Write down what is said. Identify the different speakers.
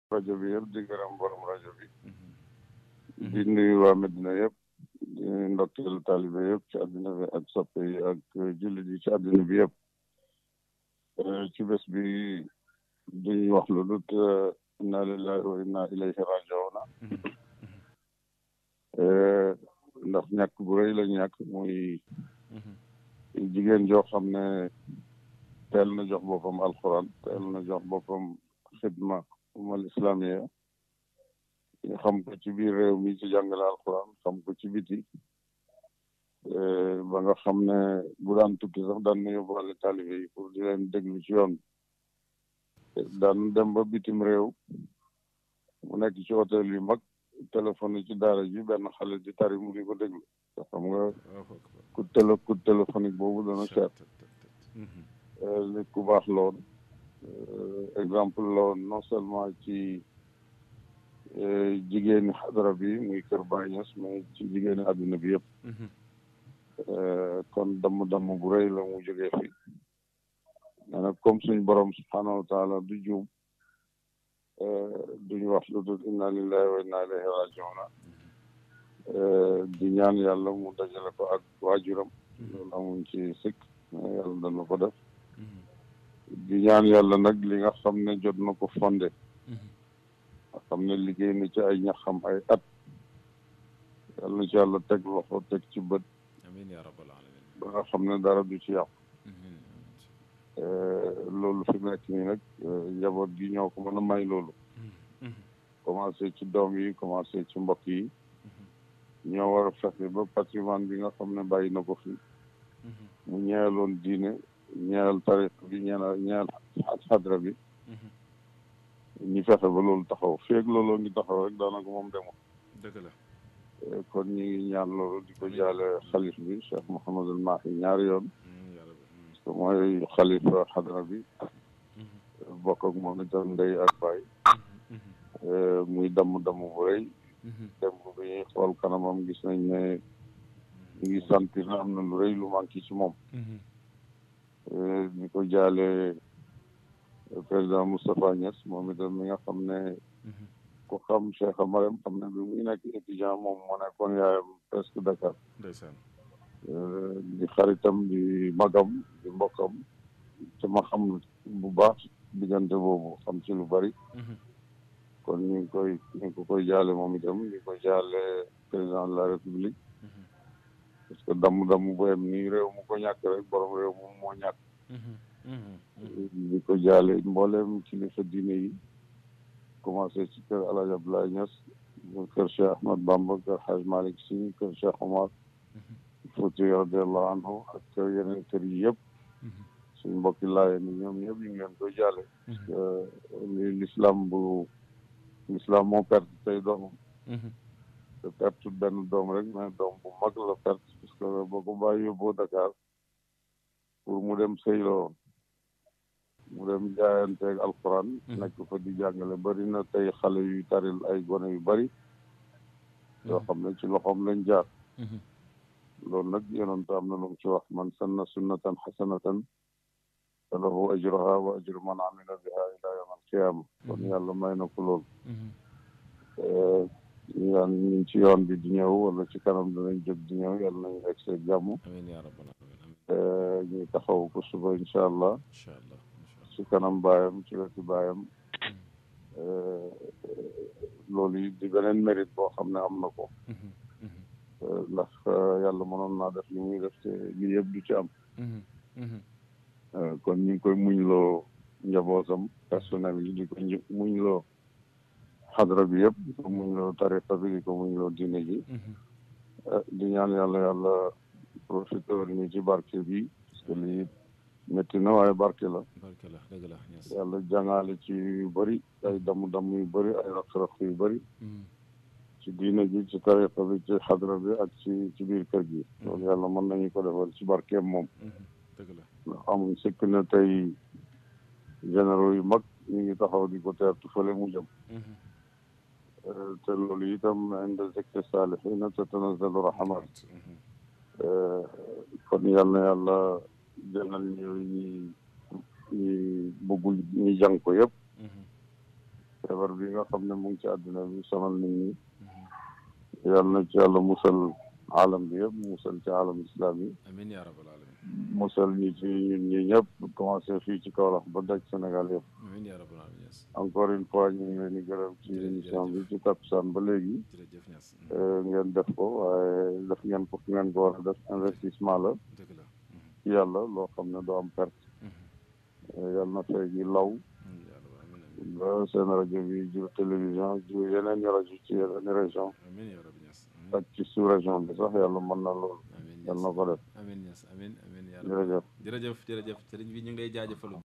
Speaker 1: rajo bi yëpp di gërëm borom rajo bi di nuyu waa Medina yëpp di ndokkeel taalibe yëpp ci àddina bi ak soppe yi ak jullit yi ci àddina bi yëpp ci bés bi duñ wax lu dut inna lillahi wa inna ilayhi rajiuna ndax ñàkk bu rëy la ñàkk muy jigéen joo xam ne teel na jox boppam alquran teel na jox boppam xidma umal islamiya ñu xam ko ci biir réew mi ci jàngale alquran xam ko ci biti ba nga xam ne bu daan tukki sax daan na yóbbaale taalibe yi pour di leen déglu ci yoon daan dem ba bitim réew mu nekk ci hôtel yu mag téléphone ci daara ji benn xale di tari mu di ko déglu te xam nga coup télé coup téléphonique boobu dana cher nit ku baax loon exemple loon non seulement ci jigéeni xadara bi muy kër Baay Ñas mais ci jigéeni àdduna bi yëpp kon damm-damm bu rëy la mu jógee fi mais nag comme suñ borom subhanahu wa taala du juum duñ wax lu dul inna lillahi wa inna ilayhi rajiuna di ñaan yàlla mu dajale ko ak waajuram loolu amuñ ci sikk mais yàlla dana ko def di ñaan yàlla nag li nga xam ne jot na ko fondé nga xam ne liggéey na ci ay ñaxam ay at yàlla na ci yàlla teg loxo teg ci bët
Speaker 2: amiin yaa rabbal alamin
Speaker 1: ba nga xam ne dara du ci yàqu loolu fi nekk nii nag njaboot gi ñoo ko mën a may loolu commencé ci doom yi commencé ci mbokk yi ñoo war a fexe ba patrimoine bi nga xam ne bàyyi na ko fi mu ñeeloon diine ñeel tarix bi ñeel ñeel xadra bi ñu fexe ba loolu taxaw feeg looloo ngi taxaw rek daanaka moom demul
Speaker 2: dëgg la
Speaker 1: kon ñu ngi ñaan loolu di ko jaale xalif bi Cheikh Mouhamadul Mahi ñaari yoon parce que mooy xalifa xadra bi bokk ak moom itam ndey ak baay muy damm-damm bu rëy dem bi ñuy xool kanamam gis nañ ne ñu ngi sentir na am na lu rëy lu manqué ci moom di ko jaale président Moustapha Niass moom itam mi nga xam ne ku xam Cheikh Amarem xam ne bi muy nekk étudiant moom moo nekkoon yaayam presque Dakar
Speaker 2: ndeysaan
Speaker 1: di xaritam di magam di mbokkam te ma xam bu baax diggante boobu xam ci lu bari kon ñu ngi koy ñu ngi ko koy jaale moom itam di ko jaale président de la république parce que damm-damm bu em nii réew mu ko ñàkk rek borom réew moom moo ñàkk di ko jaale mbooleem kilifa diine yi commencé ci kër El Hadj Abdoulaye Niass kër Cheikh Ahmad Bamba kër Hadj Malick Sy kër Cheikh Omar Fouti radiallahu anhu ak kër yeneen kër yi yëpp suñ mbokki laaye ni ñoom ñëpp ñu ngi leen koy jaale parce que li l'islam bu l'islam moo perte tey doomam te perte benn doom rek mais doom bu mag la perte parce que boo ko bàyyi yóbboo Dakar pour mu dem sëyloo mu dem jaayanteeg alquran nekk fa di jàngale bari na tey xale yuy taril ay gone yu bari yoo xam ne ci loxoom lañ jaar loolu nag yonent am na lu mu ci wax man sanna sunnatan xasanatan fa lahu ajruha wa ajru man amila biha ila yawm alqiyama kon yàlla may na ko loolu ñu daan ñu ngi ci yoon bi di ñëw wala ci kanam danañ jóg di ñëw yàlla nañu egg see jàmm
Speaker 2: amiin yaa rabbal alamin
Speaker 1: ñu taxaw ko suba incha allah
Speaker 2: incha allah
Speaker 1: ci kanam baayam ci wetu baayam loolu yi di beneen mérite boo xam ne am na ko ndax yàlla mënoon naa def li muy def te lii yëpp du ci am kon ñu ngi koy muñloo njabootam personnel yi di ko muñloo xadra bi yëpp di ko muñloo tariqa bi di ko muñloo diine ji di ñaan yàlla yàlla profiteur ñu ci barke bi parce que lii métti na waaye barke la
Speaker 2: barke la dëgg la
Speaker 1: yàlla jàngale ci yu bëri ay damm-damm yu bëri ay raq-raq yu bëri ci diine ji ci tariqa bi ci xadra bi ak ci ci biir kër gi loolu yàlla mën nañu ko defal ci barkeem moom
Speaker 2: dëgg la
Speaker 1: ndax amuñ sëkk na tey généraux yu mag ñu ngi taxaw di ko teertu fële mu jëm te loolu itam inda zikri saalihiina tatanazzalu rahmat kon yal na yàlla jëlal ñu ñi ñi bëggul ñi jàng ko yëpp feebar bi nga xam ne mu ngi ci àdduna bi sonal nit ñi yal na ci yàlla musal alam bi yëpp musal ci alam islam yi
Speaker 2: amiin yaa rabbal alamin
Speaker 1: musal ñi ci ñun ñi ñëpp commencé fii ci Kaolack ba daj Sénégal yëpp
Speaker 2: amiin yaa rabbal alamin Niass
Speaker 1: encore une fois ñu ngi leen di gërëm ci émission bi ci takkusaan ba léegi
Speaker 2: jërëjëf Niass
Speaker 1: ngeen def ko waaye def ngeen ko fi ngeen ko war a def investissement la
Speaker 2: dëgg la
Speaker 1: ci yàlla loo xam ne doo am perte yàlla na fay gi law
Speaker 2: amiin yaa rabbal alamin amiin
Speaker 1: ba seen rajo bi jur télévision jur yeneen i rajo ci yeneen i région
Speaker 2: amiin yaa rabbi Niass
Speaker 1: ak ci sous région bi sax yàlla mën na loolu
Speaker 2: amiin
Speaker 1: yàlla
Speaker 2: Niass
Speaker 1: na ko def
Speaker 2: amiin Niass amiin amiin yaa rabbi
Speaker 1: jërëjëf
Speaker 2: jërëjëf jërëjëf sëriñ bi ñu ngi lay jaajëfal